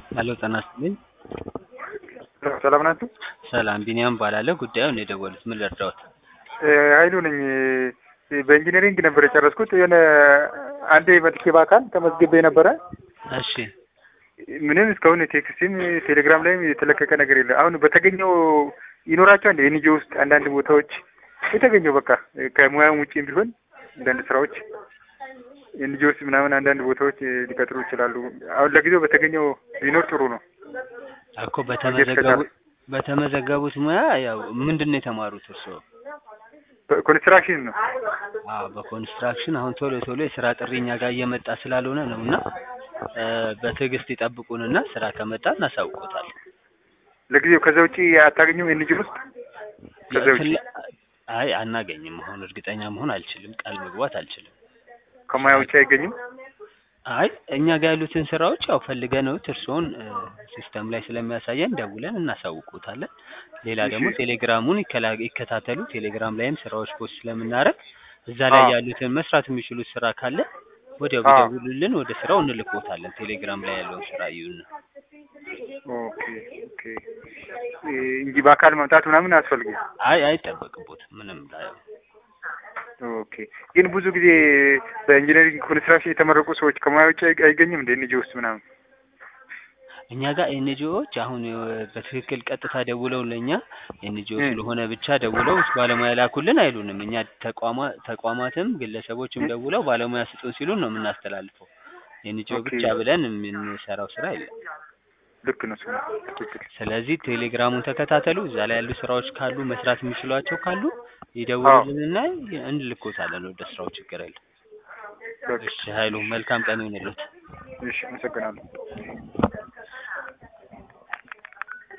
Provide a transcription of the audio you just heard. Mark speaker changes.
Speaker 1: ሄሎ ጤና ይስጥልኝ።
Speaker 2: ሰላም ናችሁ?
Speaker 1: ሰላም ቢኒያም እባላለሁ። ጉዳዩን የደወሉት ምን ልርዳዎት?
Speaker 2: ኃይሉ ነኝ። በኢንጂነሪንግ ነበር የጨረስኩት። የሆነ አንዴ መጥቼ በአካል ተመዝግቤ ነበረ።
Speaker 1: እሺ
Speaker 2: ምንም እስካሁን ቴክስትም ቴሌግራም ላይም የተለቀቀ ነገር የለ። አሁን በተገኘው ይኖራቸዋል እንደ ኤንጂኦ ውስጥ አንዳንድ ቦታዎች የተገኘው በቃ ከሙያም ውጭም ቢሆን አንዳንድ ስራዎች ኤንጂኦ ውስጥ ምናምን አንዳንድ ቦታዎች ሊቀጥሩ ይችላሉ። አሁን ለጊዜው በተገኘው ቢኖር ጥሩ ነው።
Speaker 1: እኮ በተመዘገቡ በተመዘገቡት ሙያ ያው ምንድን ነው የተማሩት እርስዎ?
Speaker 2: ኮንስትራክሽን ነው።
Speaker 1: አዎ በኮንስትራክሽን አሁን ቶሎ ቶሎ የስራ ጥሪ እኛ ጋር እየመጣ ስላልሆነ ነው እና እ በትዕግስት ይጠብቁንና ስራ ከመጣ እናሳውቆታለን።
Speaker 2: ለጊዜው ከዛ ውጪ አታገኙም ኤንጂኦ ውስጥ ከዛ ውጪ
Speaker 1: ፍላ- አይ አናገኝም። አሁን እርግጠኛ መሆን አልችልም፣ ቃል መግባት አልችልም።
Speaker 2: ከሙያ ውጪ አይገኝም።
Speaker 1: አይ እኛ ጋር ያሉትን ስራዎች ያው ፈልገነውት እርስዎን እ ሲስተም ላይ ስለሚያሳየን ደውለን እናሳውቆታለን። ሌላ ደግሞ
Speaker 2: እሺ።
Speaker 1: ቴሌግራሙን ይከላ- ይከታተሉ። ቴሌግራም ላይም ስራዎች ፖስት ስለምናደርግ እዛ ላይ
Speaker 2: አዎ።
Speaker 1: ያሉትን መስራት የሚችሉት ስራ ካለ ወዲያው
Speaker 2: አዎ።
Speaker 1: ቢደውሉልን ወደ ስራው እንልኮታለን። ቴሌግራም ላይ ያለውን ስራ እዩና።
Speaker 2: ኦኬ ኦኬ እ እንጂ በአካል መምጣት ምናምን አያስፈልግም።
Speaker 1: አይ አይጠበቅቦትም ምንም ላይ
Speaker 2: ኦኬ ግን ብዙ ጊዜ በኢንጂነሪንግ ኮንስትራክሽን የተመረቁ ሰዎች ከሙያ ውጭ አይ- አይገኝም እንደ ኤንጂኦ ውስጥ ምናምን።
Speaker 1: እኛ ጋር ኤንጂኦዎች አሁን እ በትክክል ቀጥታ ደውለው ለእኛ ኤንጂኦ
Speaker 2: እ
Speaker 1: ስለሆነ ብቻ ደውለው ባለሙያ ላኩልን አይሉንም። እኛ ተቋማ ተቋማትም ግለሰቦችም
Speaker 2: እ
Speaker 1: ደውለው ባለሙያ ስጡን ሲሉን ነው የምናስተላልፈው። ኤንጂኦ
Speaker 2: ኦኬ
Speaker 1: ብቻ ብለን የምንሰራው ስራ የለም።
Speaker 2: ልክ ነው። እሱ ነው ትክክል።
Speaker 1: ስለዚህ ቴሌግራሙን ተከታተሉ። እዛ ላይ ያሉ ስራዎች ካሉ መስራት የሚችሏቸው ካሉ
Speaker 2: አዎ
Speaker 1: ይደውሉልንና እንልኮታለን ወደ ስራው። ችግር የለም።
Speaker 2: በቃ
Speaker 1: እሺ ኃይሉ መልካም ቀን ይሁንልዎት።
Speaker 2: እሺ፣ አመሰግናለሁ።